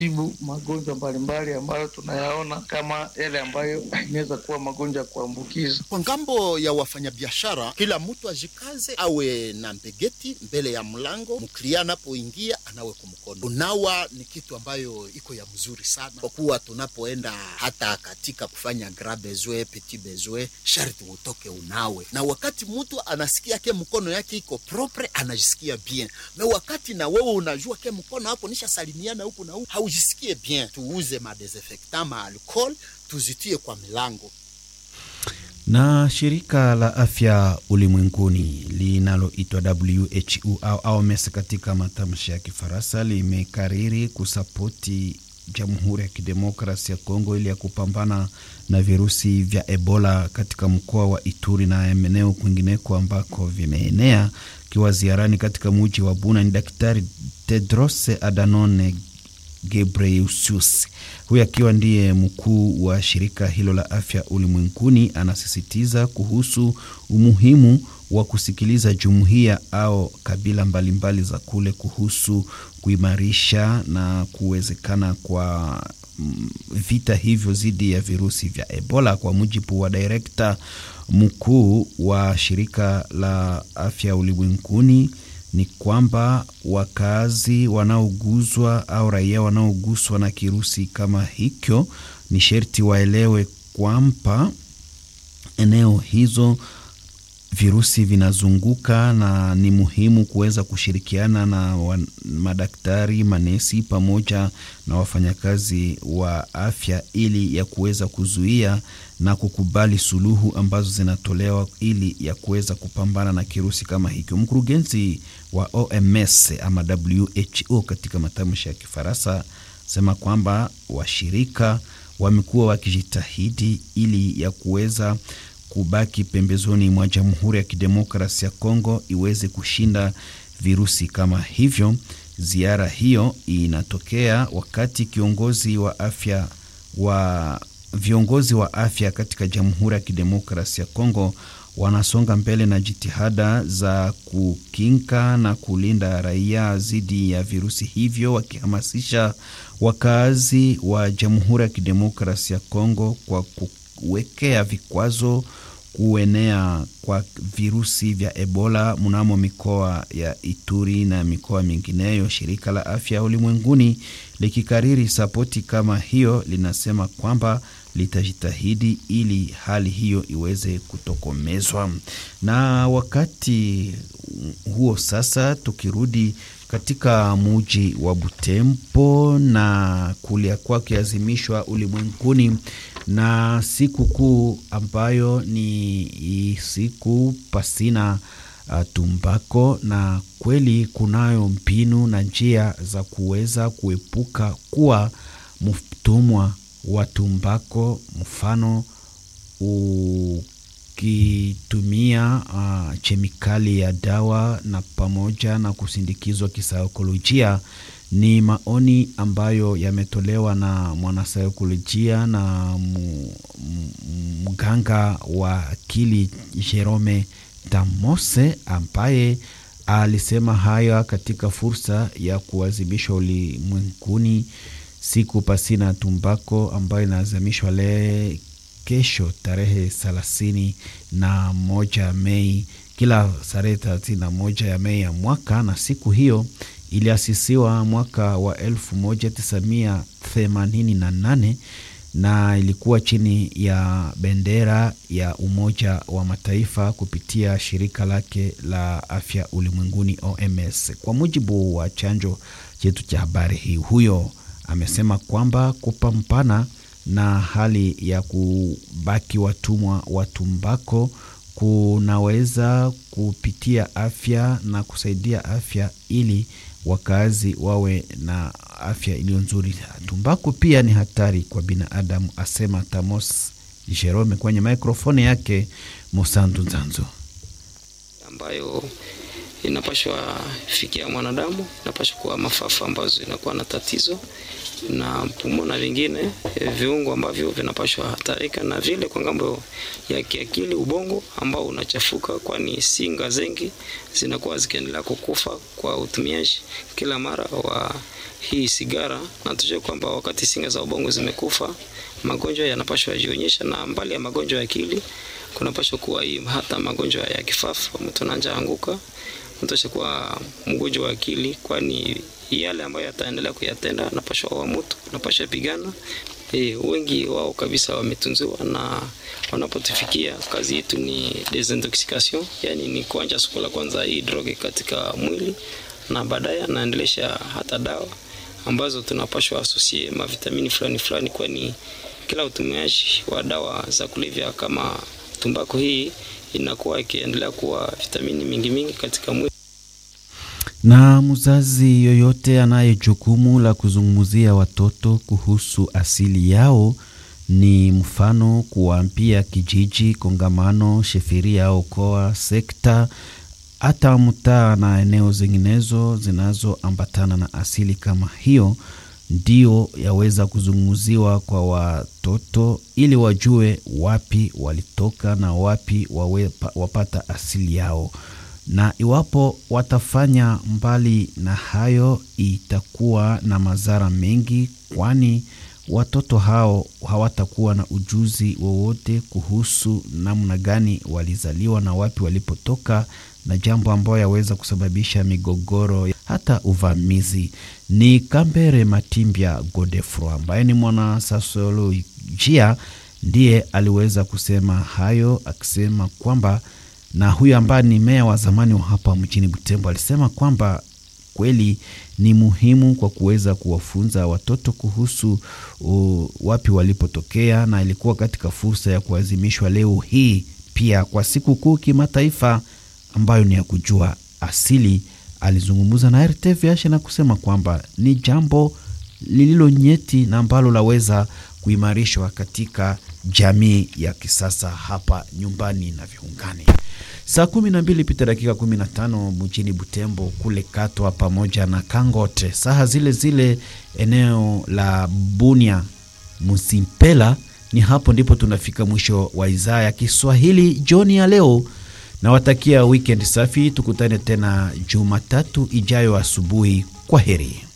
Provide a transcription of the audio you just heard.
tibu magonjwa mbalimbali ambayo tunayaona kama yale ambayo inaweza kuwa magonjwa ya kuambukiza. Kwa ngambo ya wafanyabiashara, kila mtu ajikaze, awe na mbegeti mbele ya mlango, mklia anapoingia anawe kwa mkono. Unawa ni kitu ambayo iko ya mzuri sana, kwa kuwa tunapoenda hata katika kufanya grand besoin, petit besoin, sharti utoke unawe, na wakati mtu anasikia ke mkono yake iko propre, anajisikia bien, na wakati na wewe unajua ke mkono hapo nisha salimiana huku na huku, haujisikie bien. Tuuze madesinfectant ma alcohol, tuzitie kwa milango na shirika la afya ulimwenguni linaloitwa WHO au OMS katika matamshi ya Kifaransa limekariri kusapoti Jamhuri ya Kidemokrasi ya Kongo ili ya kupambana na virusi vya Ebola katika mkoa wa Ituri na eneo kwingineko ambako vimeenea. Akiwa ziarani katika muji wa Buna ni Daktari Tedros Adhanom Ghebreyesus. Huyu akiwa ndiye mkuu wa shirika hilo la afya ulimwenguni, anasisitiza kuhusu umuhimu wa kusikiliza jumuiya au kabila mbalimbali za kule kuhusu kuimarisha na kuwezekana kwa vita hivyo dhidi ya virusi vya Ebola. Kwa mujibu wa direkta mkuu wa shirika la afya ulimwenguni ni kwamba wakazi wanaoguswa au raia wanaoguswa na kirusi kama hicho ni sherti waelewe kwamba eneo hizo virusi vinazunguka na ni muhimu kuweza kushirikiana na madaktari, manesi pamoja na wafanyakazi wa afya ili ya kuweza kuzuia na kukubali suluhu ambazo zinatolewa ili ya kuweza kupambana na kirusi kama hicho. Mkurugenzi wa OMS ama WHO katika matamshi ya Kifaransa sema kwamba washirika wamekuwa wakijitahidi ili ya kuweza kubaki pembezoni mwa Jamhuri ya Kidemokrasi ya Kongo iweze kushinda virusi kama hivyo. Ziara hiyo inatokea wakati kiongozi wa afya wa viongozi wa afya katika Jamhuri ya Kidemokrasi ya Kongo wanasonga mbele na jitihada za kukinga na kulinda raia dhidi ya virusi hivyo, wakihamasisha wakazi wa Jamhuri ya Kidemokrasi ya Kongo kwa kuwekea vikwazo kuenea kwa virusi vya Ebola mnamo mikoa ya Ituri na mikoa mingineyo. Shirika la Afya Ulimwenguni likikariri sapoti kama hiyo, linasema kwamba litajitahidi ili hali hiyo iweze kutokomezwa. Na wakati huo sasa, tukirudi katika muji wa Butembo na kulia kwake azimishwa ulimwenguni na siku kuu ambayo ni siku pasina uh, tumbako, na kweli kunayo mbinu na njia za kuweza kuepuka kuwa mtumwa wa tumbako, mfano ukitumia uh, chemikali ya dawa na pamoja na kusindikizwa kisaikolojia. Ni maoni ambayo yametolewa na mwanasaikolojia na mganga wa akili Jerome Tamose ambaye alisema haya katika fursa ya kuadhimishwa ulimwenguni siku pasina tumbako ambayo inaadhimishwa le kesho tarehe thelathini na moja Mei, kila tarehe thelathini na moja ya Mei ya mwaka, na siku hiyo iliasisiwa mwaka wa elfu moja tisa mia themanini na nane na ilikuwa chini ya bendera ya Umoja wa Mataifa kupitia shirika lake la afya ulimwenguni OMS. Kwa mujibu wa chanjo chetu cha habari hii, huyo amesema kwamba kupambana na hali ya kubaki watumwa wa tumbako kunaweza kupitia afya na kusaidia afya ili wakazi wawe na afya iliyo nzuri. Tumbaku pia ni hatari kwa binadamu, asema Tamos Jerome kwenye mikrofoni yake Musantu Nzanzo, ambayo inapashwa fikia mwanadamu, inapashwa kuwa mafafa ambazo inakuwa na tatizo na pumo na vingine e, viungo ambavyo vinapashwa hatarika, na vile kwa ngambo ya kiakili, ubongo ambao unachafuka, kwani singa zengi zinakuwa zikiendelea kukufa kwa utumiaji kila mara wa hii sigara, na tujue kwamba wakati singa za ubongo zimekufa, magonjwa yanapashwa yajionyesha, na mbali ya magonjwa ya akili kunapashwa kuwa hii hata magonjwa ya kifafa, mtu ananja anguka, mtu ashakuwa mgonjwa wa akili, kwani yale ambayo yataendelea kuyatenda anapashwa wa mtu anapashwa pigana. E, wengi wao kabisa wametunziwa, na wanapotufikia kazi yetu ni desintoxication, yani ni kuanja siku la kwanza hii droge katika mwili, na baadaye anaendelesha hata dawa ambazo tunapashwa asosie mavitamini fulani fulani, kwani kila utumiaji wa dawa za kulevya kama tumbako hii inakuwa ikiendelea kuwa vitamini mingi mingi katika mwili na mzazi yoyote anaye jukumu la kuzungumzia watoto kuhusu asili yao, ni mfano kuwaambia kijiji, kongamano, sheferia au koa, sekta, hata mtaa na eneo zinginezo zinazoambatana na asili kama hiyo, ndio yaweza kuzungumziwa kwa watoto ili wajue wapi walitoka na wapi wawe, wapata asili yao na iwapo watafanya mbali na hayo, itakuwa na madhara mengi, kwani watoto hao hawatakuwa na ujuzi wowote kuhusu namna gani walizaliwa na wapi walipotoka, na jambo ambayo yaweza kusababisha migogoro hata uvamizi. Ni Kambere Matimbya Godefro ambaye ni mwanasosiolojia ndiye aliweza kusema hayo, akisema kwamba na huyu ambaye ni meya wa zamani wa hapa mjini Butembo alisema kwamba kweli ni muhimu kwa kuweza kuwafunza watoto kuhusu uh, wapi walipotokea, na ilikuwa katika fursa ya kuadhimishwa leo hii pia kwa siku kuu kimataifa ambayo ni ya kujua asili. Alizungumza na RTVH na kusema kwamba ni jambo lililo nyeti na ambalo laweza kuimarishwa katika jamii ya kisasa hapa nyumbani na viungani. Saa kumi na mbili pita dakika kumi na tano mjini Butembo kule Katwa pamoja na Kangote, saha zile zile eneo la Bunia Musimpela. Ni hapo ndipo tunafika mwisho wa idhaa ya Kiswahili jioni ya leo. Nawatakia weekend safi, tukutane tena Jumatatu ijayo asubuhi. Kwa heri.